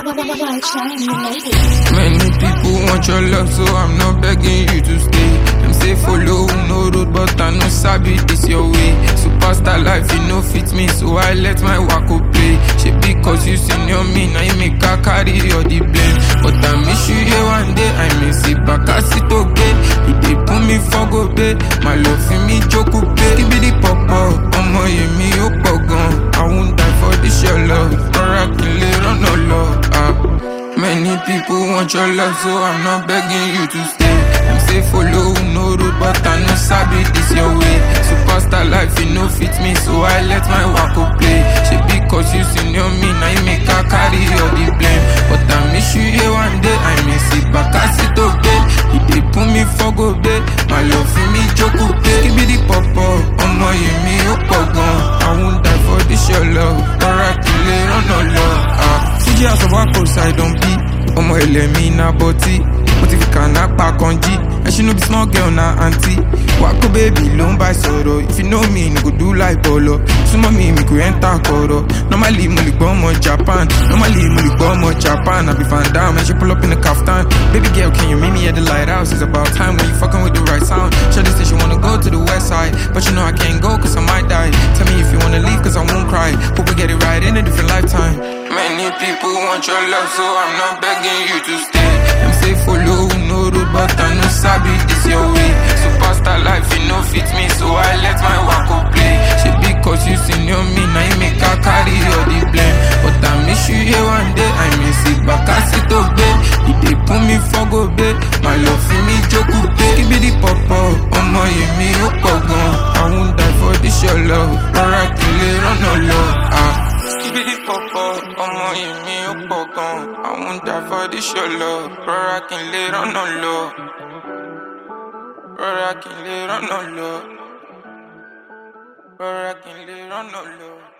Many people want your love, so I'm not begging you to stay. Them say follow no road, but I know sabi this your way. Superstar life, you know fit me, so I let my wako play. She because you senior me, now you make her carry all the blame. But I miss you here one day, I miss it back, I sit okay. You dey put me for go pay, my love for me joke pay. Give me the pop up, ọmọ yẹn mi ó pọ̀ gan. I won't die for this your love, rọra kí n lè rọ́nà lọ. Ah. Many people want your love, so I'm not begging you to stay. Them say follow no road, but I know sabi this your way. Superstar life, you know fit me, so I let my wako play. She because you senior me, now you make her carry all the blame. But I miss you here one day, I miss it back, I sit okay. You dey put me for go day, my love for me joke pay. Give me the pop up, ọmọ yẹn mi ó pọ̀ gan. I won't die for this your love, rọra kí n lè rọ́nà lọ. Ah. Fuji house of Wako side on beat. ọmọ ilẹ̀ mi na bọ́tí mo ti fi kànáà pa kan jí ẹṣin no be small girl na aunty wákò bèbí ló ń bá sọ̀rọ̀ if you know me ni kò do like bọ̀lọ̀ súnmọ́ mi mi kò ẹ́ńtà kọ̀rọ̀ normally mo lè gbọ́ ọmọ japan normally mo lè gbọ́ ọmọ japan àbí van dam ẹ ṣe pull up in a kaftan baby girl can you meet me at the lighthouse it's about time when you fucking with the right sound Shawty say she wanna go to the west side but you know I can't go cause I might die tell me if you wanna leave cause I won't cry hope we get it right in a different lifetime Many people want your love, so I'm not begging you to stay. Them say follow no road, but I know sabi this your way. Superstar life, you know fit me, so I let my wako play. She because you senior me, now you make her carry all the blame. But I miss you here one day, I miss it back, I sit obey. You dey put me for go bay, my love for me joke pay. Give me the pop up, ọmọ yẹn mi ó pọ̀ gan. I won't die for this your love, rọra kí n lè rọ́nà lọ. Ah. Skibidi pọ̀pọ̀, ọmọ yìí mi ó pọ̀ gan. Àwọn ń dà fọ́dí ṣọlọ, rọra kí n lè rọ́nà lọ. Rọra kí n lè rọ́nà lọ. Rọra kí n lè rọ́nà lọ.